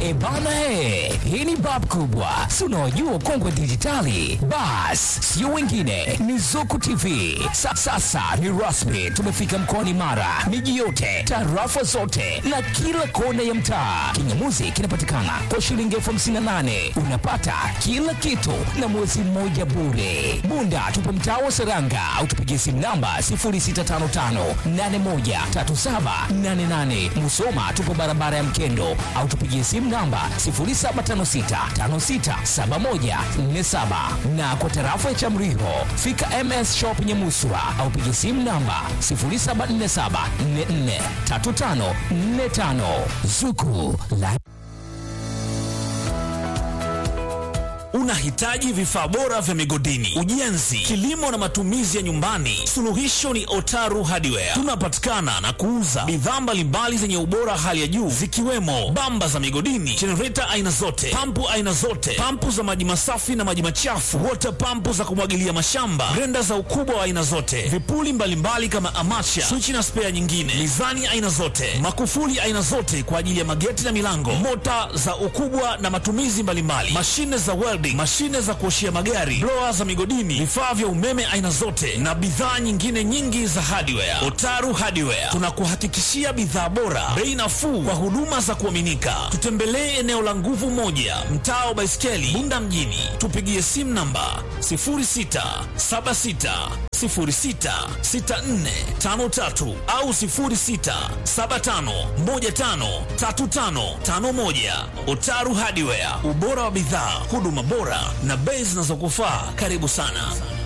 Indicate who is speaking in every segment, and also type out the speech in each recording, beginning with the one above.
Speaker 1: E bana he, hii ni bab kubwa, si unaojua kongwe dijitali. Bas, sio wengine, ni Zuku TV. Sa, sasa ni rasmi, tumefika mkoani Mara, miji yote, tarafa zote na kila kona ya mtaa. Kingamuzi kinapatikana kwa shilingi elfu hamsini na nane unapata kila kitu na mwezi mmoja bure. Bunda tupo mtaa wa Seranga au tupigie simu namba 0655813788. Musoma tupo barabara ya Mkendo au tupigie simu namba 0756567147 na kwa tarafa ya Chamriho fika MS Shop Nyamuswa au pigie simu namba 0747443545 Zuku la
Speaker 2: Unahitaji vifaa bora vya migodini, ujenzi, kilimo na matumizi ya nyumbani? Suluhisho ni Otaru Hardware. Tunapatikana na kuuza bidhaa mbalimbali zenye ubora hali ya juu zikiwemo bamba za migodini, jenereta aina zote, pampu aina zote, pampu za maji masafi na maji machafu, water pampu za kumwagilia mashamba, grenda za ukubwa wa aina zote, vipuli mbalimbali kama amacha, swichi na spea nyingine, mizani aina zote, makufuli aina zote kwa ajili ya mageti na milango, mota za ukubwa na matumizi mbalimbali, mashine za welding, mashine za kuoshia magari, blower za migodini, vifaa vya umeme aina zote na bidhaa nyingine nyingi za hardware. Otaru Hardware tunakuhakikishia bidhaa bora, bei nafuu kwa huduma za kuaminika. Tutembelee eneo la Nguvu Moja, mtaa wa Baiskeli, Bunda mjini. Tupigie simu namba 0676066453 au 0675153551. Otaru Hardware, ubora wa bidhaa, huduma bora na bei zinazokufaa. Karibu sana.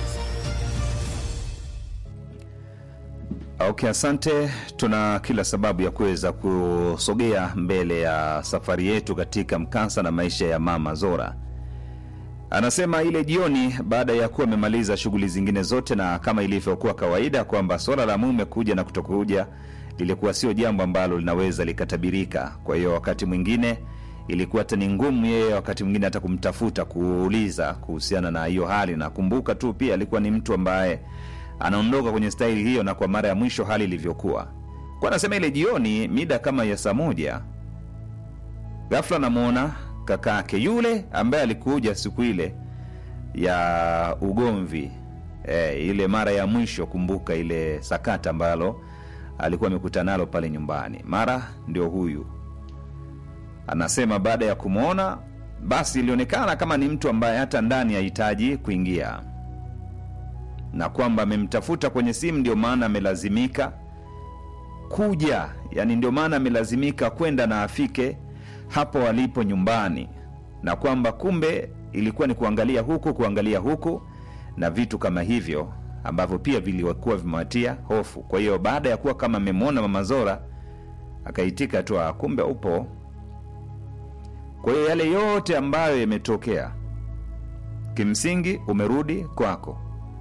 Speaker 3: Okay, asante. Tuna kila sababu ya kuweza kusogea mbele ya safari yetu katika mkasa na maisha ya Mama Zora. Anasema ile jioni, baada ya kuwa amemaliza shughuli zingine zote, na kama ilivyokuwa kawaida kwamba swala la mume kuja na kutokuja lilikuwa sio jambo ambalo linaweza likatabirika. Kwa hiyo wakati mwingine ilikuwa hata ni ngumu yeye wakati mwingine hata kumtafuta kuuliza kuhusiana na hiyo hali. Nakumbuka tu pia alikuwa ni mtu ambaye anaondoka kwenye staili hiyo, na kwa mara ya mwisho hali ilivyokuwa kwa, anasema ile jioni mida kama ya saa moja, ghafla namwona kakake yule ambaye alikuja siku ile ya ugomvi e, ile mara ya mwisho. Kumbuka ile sakata ambalo alikuwa amekutana nalo pale nyumbani, mara ndio huyu anasema baada ya kumwona basi ilionekana kama ni mtu ambaye hata ndani hahitaji kuingia, na kwamba amemtafuta kwenye simu, ndio maana amelazimika kuja, yani ndio maana amelazimika kwenda na afike hapo walipo nyumbani, na kwamba kumbe ilikuwa ni kuangalia huku kuangalia huku na vitu kama hivyo ambavyo pia vilikuwa vimewatia hofu. Kwa hiyo baada ya kuwa kama amemwona Mama Zora akaitika tu, "Ah, kumbe upo kwa hiyo yale yote ambayo yametokea kimsingi umerudi kwako.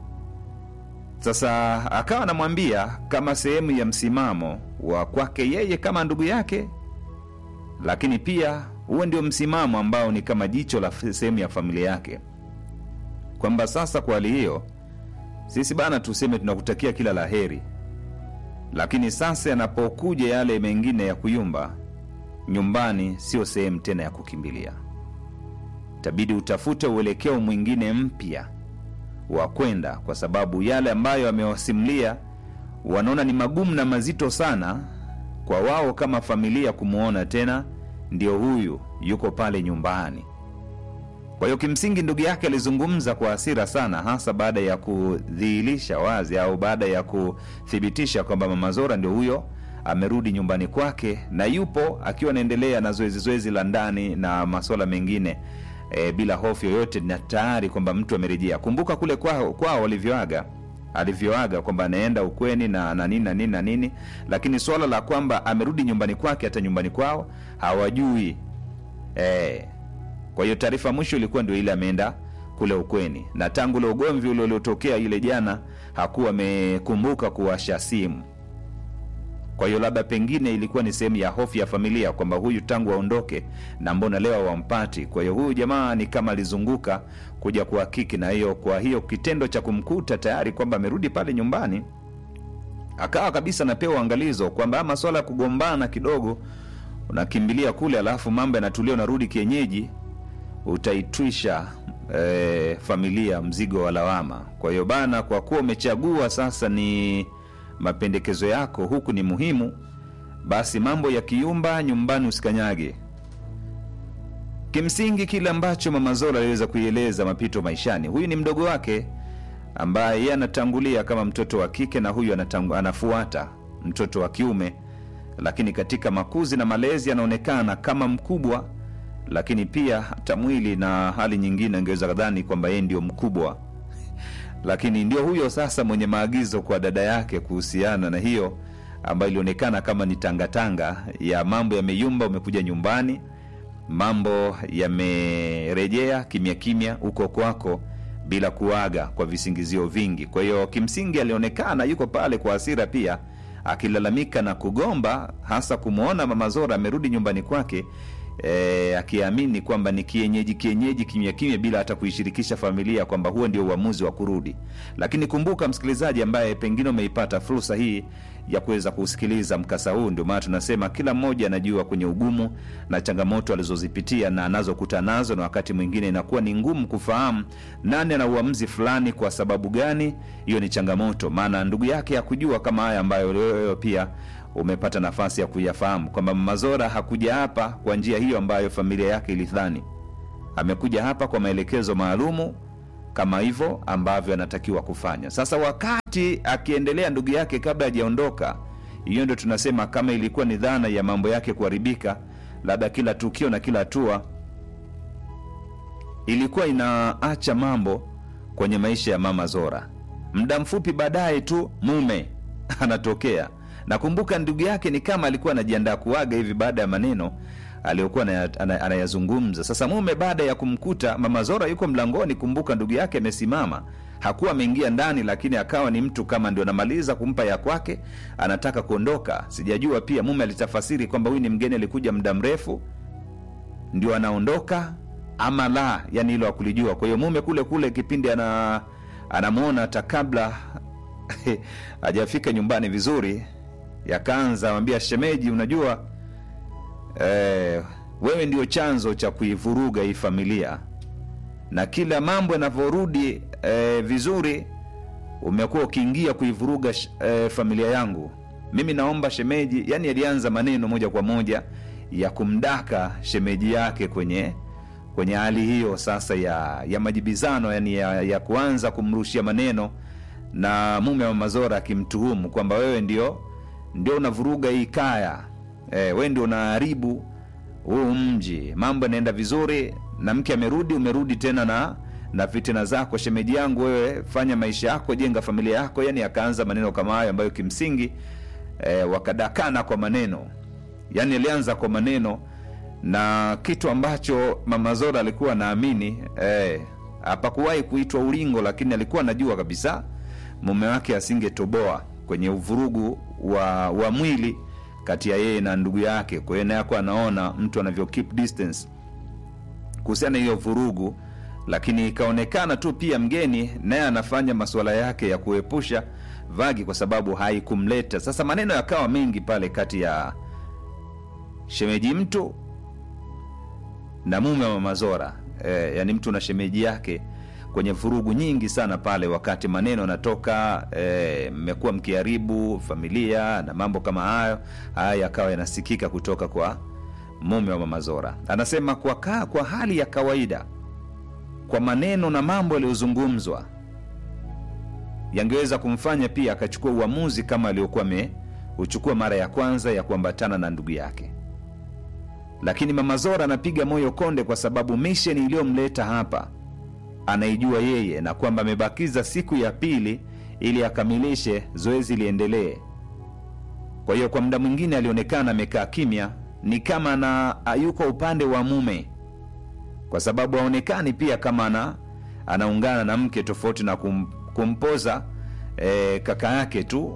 Speaker 3: Sasa akawa anamwambia kama sehemu ya msimamo wa kwake yeye kama ndugu yake, lakini pia huo ndio msimamo ambao ni kama jicho la f- sehemu ya familia yake, kwamba sasa kwa hali hiyo sisi bana, tuseme tunakutakia kila la heri, lakini sasa yanapokuja yale mengine ya kuyumba nyumbani sio sehemu tena ya kukimbilia. Itabidi utafute uelekeo mwingine mpya wa kwenda, kwa sababu yale ambayo amewasimulia wanaona ni magumu na mazito sana kwa wao kama familia kumwona tena ndio huyu yuko pale nyumbani. Kwa hiyo kimsingi ndugu yake alizungumza kwa hasira sana, hasa baada ya kudhihirisha wazi au baada ya kuthibitisha kwamba Mama Zora ndio huyo amerudi nyumbani kwake na yupo akiwa anaendelea na zoezi zoezi la ndani na masuala mengine e, bila hofu yoyote, na tayari kwamba mtu amerejea. Kumbuka kule kwao kwao walivyoaga alivyoaga kwamba anaenda ukweni na na nini na nini na nini, lakini swala la kwamba amerudi nyumbani kwake, hata nyumbani kwao hawajui e. Kwa hiyo taarifa ya mwisho ilikuwa ndio ile ameenda kule ukweni, na tangu ule ugomvi ule uliotokea ile jana hakuwa amekumbuka kuwasha simu. Kwa hiyo labda pengine ilikuwa ni sehemu ya hofu ya familia kwamba huyu tangu aondoke na mbona leo hawampati. Kwa hiyo huyu jamaa ni kama alizunguka kuja kuhakiki, na hiyo kwa hiyo kitendo cha kumkuta tayari kwamba amerudi pale nyumbani, akawa kabisa napewa angalizo kwamba masuala ya kugombana kidogo unakimbilia kule alafu mambo yanatulia unarudi kienyeji utaitwisha eh, familia mzigo wa lawama kwa hiyo bana kwa kuwa umechagua sasa ni mapendekezo yako huku ni muhimu basi mambo ya kiumba nyumbani usikanyage kimsingi kile ambacho mama zola aliweza kuieleza mapito maishani huyu ni mdogo wake ambaye yeye anatangulia kama mtoto wa kike na huyu anatangu, anafuata mtoto wa kiume lakini katika makuzi na malezi anaonekana kama mkubwa lakini pia hata mwili na hali nyingine angeweza kadhani kwamba yeye ndio mkubwa lakini ndio huyo sasa mwenye maagizo kwa dada yake kuhusiana na hiyo ambayo ilionekana kama ni tangatanga ya mambo yameyumba umekuja nyumbani mambo yamerejea kimya kimya huko kwako bila kuaga kwa visingizio vingi kwa hiyo kimsingi alionekana yuko pale kwa hasira pia akilalamika na kugomba hasa kumwona mama zora amerudi nyumbani kwake e, akiamini kwamba ni kienyeji kienyeji kimya kimya bila hata kuishirikisha familia kwamba huo ndio uamuzi wa kurudi lakini kumbuka msikilizaji ambaye pengine umeipata fursa hii ya kuweza kusikiliza mkasa huu ndio maana tunasema kila mmoja anajua kwenye ugumu na changamoto alizozipitia na anazokutana nazo na wakati mwingine inakuwa ni ngumu kufahamu nani ana uamuzi fulani kwa sababu gani hiyo ni changamoto maana ndugu yake hakujua kama haya ambayo wewe pia umepata nafasi ya kuyafahamu kwamba mazora hakuja hapa kwa njia hiyo ambayo familia yake ilidhani amekuja hapa kwa maelekezo maalumu kama hivyo ambavyo anatakiwa kufanya sasa wakati akiendelea ndugu yake kabla hajaondoka hiyo ndio tunasema kama ilikuwa ni dhana ya mambo yake kuharibika labda kila tukio na kila hatua ilikuwa inaacha mambo kwenye maisha ya mama zora muda mfupi baadaye tu mume anatokea nakumbuka ndugu yake ni kama alikuwa anajiandaa kuaga hivi baada ya maneno aliyokuwa anaya- ana- anayazungumza sasa mume baada ya kumkuta mama zora yuko mlangoni kumbuka ndugu yake amesimama hakuwa ameingia ndani lakini akawa ni mtu kama ndio anamaliza kumpa ya kwake anataka kuondoka sijajua pia mume alitafasiri kwamba huyu ni mgeni alikuja muda mrefu ndio anaondoka ama la yani hilo akulijua kwa hiyo mume kule kule kipindi ana anamwona hata kabla hajafika nyumbani vizuri yakaanza mwambia shemeji unajua eh, wewe ndio chanzo cha kuivuruga hii familia na kila mambo yanavyorudi eh, vizuri umekuwa ukiingia kuivuruga sh- eh, familia yangu mimi naomba shemeji yani alianza maneno moja kwa moja ya kumdaka shemeji yake kwenye kwenye hali hiyo sasa ya ya majibizano yani ya, ya kuanza kumrushia maneno na mume wa mazora akimtuhumu kwamba wewe ndio ndio unavuruga hii kaya e, wewe ndio unaharibu huu mji mambo yanaenda vizuri na mke amerudi umerudi tena na na fitina zako shemeji yangu wewe fanya maisha yako jenga familia yako yani akaanza maneno kama hayo ambayo kimsingi e, wakadakana kwa maneno yani alianza kwa maneno na kitu ambacho mama zora alikuwa anaamini eh, hapakuwahi kuitwa ulingo lakini alikuwa anajua kabisa mume wake asingetoboa kwenye uvurugu wa, wa mwili kati ya yeye na ndugu yake kwa hiyo naye akuwa anaona mtu anavyo keep distance kuhusiana na hiyo vurugu lakini ikaonekana tu pia mgeni naye anafanya masuala yake ya kuepusha vagi kwa sababu haikumleta sasa maneno yakawa mengi pale kati ya shemeji mtu na mume wa mazora e, yani mtu na shemeji yake kwenye vurugu nyingi sana pale wakati maneno yanatoka mmekuwa e, mkiharibu familia na mambo kama hayo haya yakawa yanasikika kutoka kwa mume wa mama zora anasema kwa, ka, kwa hali ya kawaida kwa maneno na mambo yaliyozungumzwa yangeweza kumfanya pia akachukua uamuzi kama aliyokuwa ameuchukua mara ya kwanza ya kuambatana na ndugu yake lakini mama zora anapiga moyo konde kwa sababu misheni iliyomleta hapa anaijua yeye na kwamba amebakiza siku ya pili ili akamilishe zoezi liendelee kwa hiyo kwa muda mwingine alionekana amekaa kimya ni kama na yuko upande wa mume kwa sababu aonekani pia kama ana anaungana na mke tofauti na kum, kumpoza e, kaka yake tu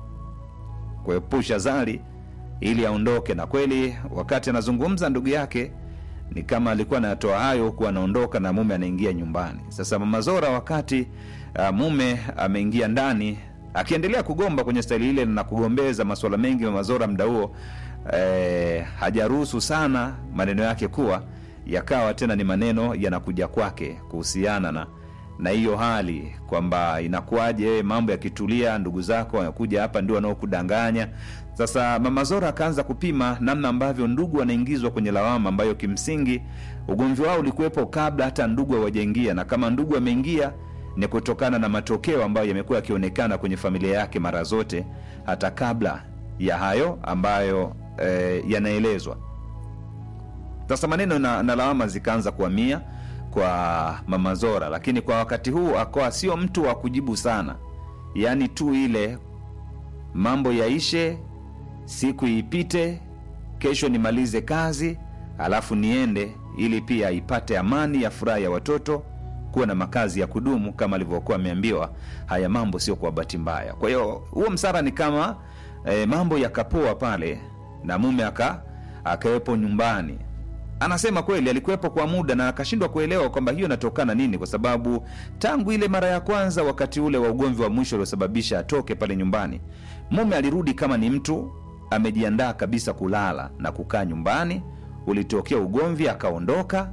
Speaker 3: kuepusha zali ili aondoke na kweli wakati anazungumza ndugu yake ni kama alikuwa anatoa hayo huku anaondoka na mume anaingia nyumbani sasa mama zora wakati uh, mume ameingia ndani akiendelea kugomba kwenye staili ile na kugombeza masuala mengi mama zora mda huo eh, hajaruhusu sana maneno yake kuwa yakawa tena ni maneno yanakuja kwake kuhusiana na na hiyo hali kwamba inakuwaje mambo yakitulia ndugu zako wanakuja hapa ndio wanaokudanganya sasa mama zora akaanza kupima namna ambavyo ndugu wanaingizwa kwenye lawama ambayo kimsingi ugomvi wao ulikuwepo kabla hata ndugu hawajaingia na kama ndugu ameingia ni kutokana na matokeo ambayo yamekuwa yakionekana kwenye familia yake mara zote hata kabla ya hayo ambayo eh, yanaelezwa sasa maneno na, na lawama zikaanza kuhamia kwa mama zora lakini kwa wakati huu akawa sio mtu wa kujibu sana yaani tu ile mambo yaishe siku ipite kesho nimalize kazi alafu niende ili pia ipate amani ya furaha ya watoto kuwa na makazi ya kudumu kama alivyokuwa ameambiwa haya mambo sio kwa bahati mbaya kwa hiyo huo msara ni kama e, mambo yakapoa pale na mume aka akawepo nyumbani anasema kweli alikuwepo kwa muda na akashindwa kuelewa kwamba hiyo inatokana nini kwa sababu tangu ile mara ya kwanza wakati ule wa ugomvi wa mwisho uliosababisha atoke pale nyumbani mume alirudi kama ni mtu amejiandaa kabisa kulala na kukaa nyumbani ulitokea ugomvi akaondoka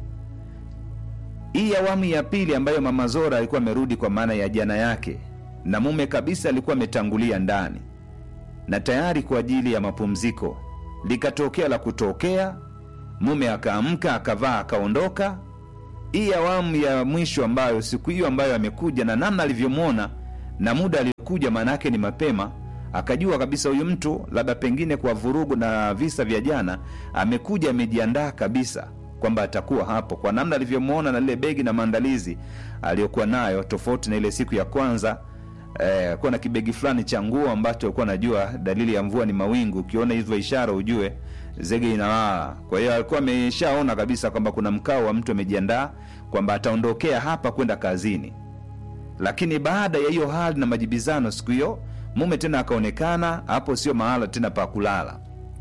Speaker 3: hii awamu ya pili ambayo mama zora alikuwa amerudi kwa maana ya jana yake na mume kabisa alikuwa ametangulia ndani na tayari kwa ajili ya mapumziko likatokea la kutokea mume akaamka akavaa akaondoka hii awamu ya mwisho ambayo siku hiyo ambayo amekuja na namna alivyomwona na muda aliyokuja maanaake ni mapema akajua kabisa huyu mtu labda pengine kwa vurugu na visa vya jana amekuja amejiandaa kabisa kwamba atakuwa hapo kwa namna alivyomwona na lile begi na maandalizi aliyokuwa nayo tofauti na ile siku ya kwanza eh, kuwa na kibegi fulani cha nguo ambacho alikuwa anajua dalili ya mvua ni mawingu ukiona hivyo ishara ujue zege inalala kwa hiyo alikuwa ameshaona kabisa kwamba kuna mkao wa mtu amejiandaa kwamba ataondokea hapa kwenda kazini lakini baada ya hiyo hali na majibizano siku hiyo mume tena akaonekana hapo sio mahala tena pa kulala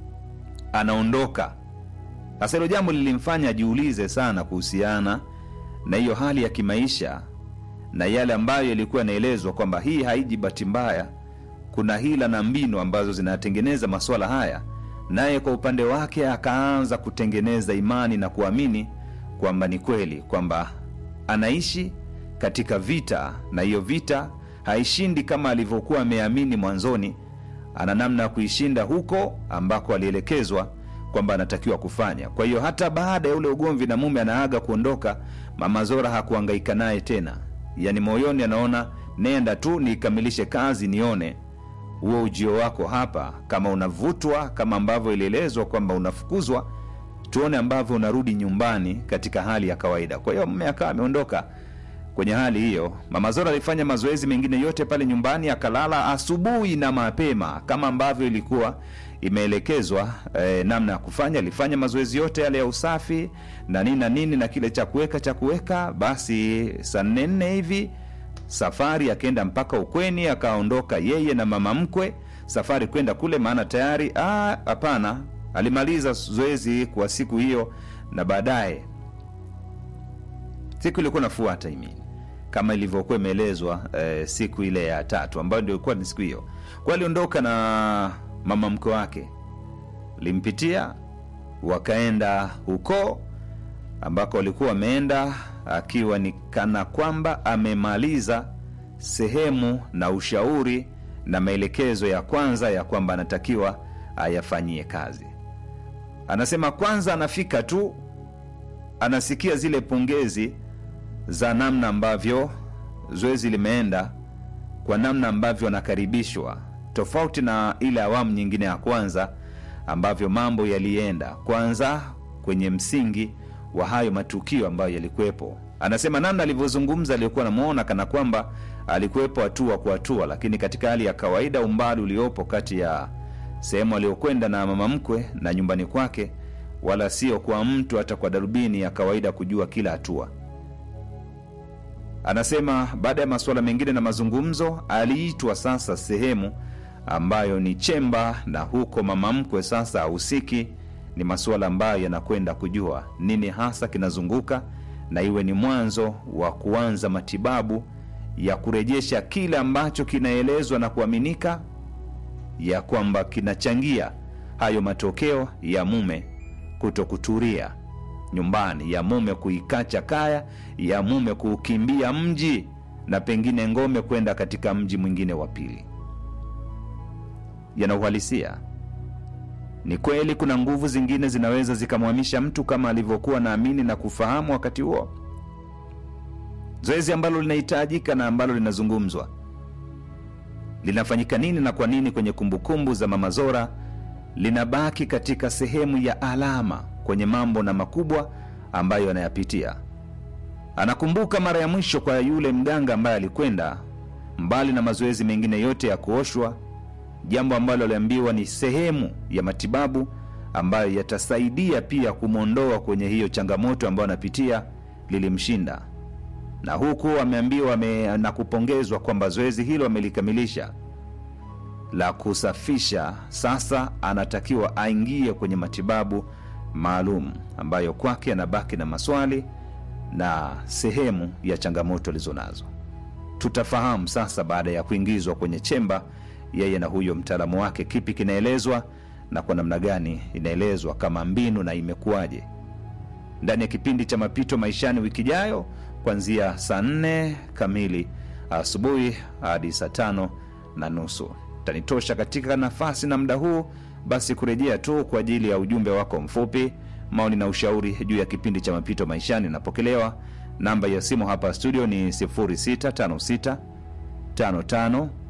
Speaker 3: anaondoka sasa hilo jambo lilimfanya ajiulize sana kuhusiana na hiyo hali ya kimaisha na yale ambayo yalikuwa yanaelezwa kwamba hii haiji bahati mbaya kuna hila na mbinu ambazo zinatengeneza masuala haya naye kwa upande wake akaanza kutengeneza imani na kuamini kwamba ni kweli kwamba anaishi katika vita na hiyo vita haishindi kama alivyokuwa ameamini mwanzoni ana namna ya kuishinda huko ambako alielekezwa kwamba anatakiwa kufanya kwa hiyo hata baada ya ule ugomvi na mume anaaga kuondoka mama zora hakuangaika naye tena yaani moyoni anaona nenda tu nikamilishe kazi nione huo ujio wako hapa kama unavutwa kama ambavyo ilielezwa kwamba unafukuzwa tuone ambavyo unarudi nyumbani katika hali ya kawaida kwa hiyo mme akawa ameondoka kwenye hali hiyo mama zora alifanya mazoezi mengine yote pale nyumbani akalala asubuhi na mapema kama ambavyo ilikuwa imeelekezwa eh, namna ya kufanya alifanya mazoezi yote yale ya usafi na nini na nini na kile cha kuweka cha kuweka basi saa nne nne hivi safari akaenda mpaka ukweni akaondoka yeye na mama mkwe safari kwenda kule maana tayari ah, hapana alimaliza zoezi kwa siku hiyo na baadaye siku ilikuwa nafuata imini kama ilivyokuwa imeelezwa eh, siku ile ya tatu ambayo ndio ilikuwa ni siku hiyo kwa aliondoka na mama mkwe wake limpitia wakaenda huko ambako walikuwa wameenda akiwa ni kana kwamba amemaliza sehemu na ushauri na maelekezo ya kwanza ya kwamba anatakiwa ayafanyie kazi anasema kwanza anafika tu anasikia zile pongezi za namna ambavyo zoezi limeenda kwa namna ambavyo anakaribishwa tofauti na ile awamu nyingine ya kwanza ambavyo mambo yalienda kwanza kwenye msingi wa hayo matukio ambayo yalikuwepo anasema namna alivyozungumza aliyokuwa namwona kana kwamba alikuwepo hatua kwa hatua lakini katika hali ya kawaida umbali uliopo kati ya sehemu aliyokwenda na mama mkwe na nyumbani kwake wala sio kwa mtu hata kwa darubini ya kawaida kujua kila hatua anasema baada ya masuala mengine na mazungumzo aliitwa sasa sehemu ambayo ni chemba na huko mama mkwe sasa ahusiki ni masuala ambayo yanakwenda kujua nini hasa kinazunguka na iwe ni mwanzo wa kuanza matibabu ya kurejesha kile ambacho kinaelezwa na kuaminika ya kwamba kinachangia hayo matokeo ya mume kuto kutulia nyumbani, ya mume kuikacha kaya, ya mume kuukimbia mji na pengine ngome kwenda katika mji mwingine wa pili. Yana uhalisia. Ni kweli kuna nguvu zingine zinaweza zikamhamisha mtu kama alivyokuwa naamini na kufahamu wakati huo, zoezi ambalo linahitajika na ambalo linazungumzwa linafanyika nini na kwa nini kwenye kumbukumbu za Mama Zora linabaki katika sehemu ya alama kwenye mambo na makubwa ambayo anayapitia. Anakumbuka mara ya mwisho kwa yule mganga ambaye alikwenda, mbali na mazoezi mengine yote ya kuoshwa, jambo ambalo aliambiwa ni sehemu ya matibabu ambayo yatasaidia pia kumwondoa kwenye hiyo changamoto ambayo anapitia, lilimshinda na huku ameambiwa ame, na kupongezwa kwamba zoezi hilo amelikamilisha la kusafisha. Sasa anatakiwa aingie kwenye matibabu maalum ambayo kwake anabaki na maswali na sehemu ya changamoto alizonazo. Tutafahamu sasa baada ya kuingizwa kwenye chemba, yeye na huyo mtaalamu wake, kipi kinaelezwa na kwa namna gani inaelezwa kama mbinu na imekuwaje ndani ya kipindi cha mapito maishani wiki ijayo kuanzia saa nne kamili asubuhi hadi saa tano na nusu tanitosha katika nafasi na muda huu basi kurejea tu kwa ajili ya ujumbe wako mfupi maoni na ushauri juu ya kipindi cha mapito maishani napokelewa namba ya simu hapa studio ni 0656 55